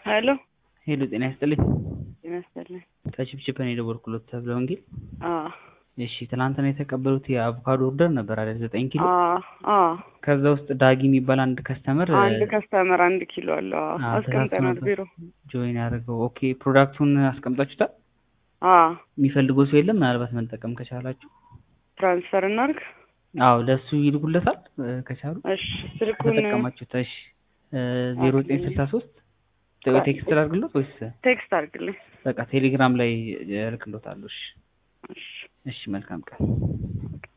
ሄሎ ሄሎ ጤና ይስጥልኝ። ጤና ይስጥልኝ። ከችፕችፕ ነው የደወልኩሎት ተብለ ወንጌል። አዎ እሺ ትናንትና የተቀበሉት የአቮካዶ ኦርደር ነበር አይደል? ዘጠኝ ኪሎ አዎ አዎ ከዛ ውስጥ ዳጊ የሚባል አንድ ከስተመር አንድ ከስተመር አንድ ኪሎ አለው። አዎ አዎ፣ አስቀምጠናል ተሳስቶ ቢሮ። ጆይን ያደረገው ኦኬ። ፕሮዳክቱን አስቀምጣችሁታል? አዎ የሚፈልገው ሰው የለም? ምናልባት መጠቀም ከቻላችሁ ትራንስፈር እናድርግ። አዎ ለእሱ ይልኩለታል እ፣ ከቻሉ እሺ ስልኩን ከተጠቀማችሁት። እሺ ዜሮ ዘጠኝ ስልሳ ሶስት ቴክስት ላድርግሎት ወይስ ቴክስት አድርግልኝ። በቃ ቴሌግራም ላይ እልክሎታለሁ? እሺ እሺ እሺ መልካም ቀን።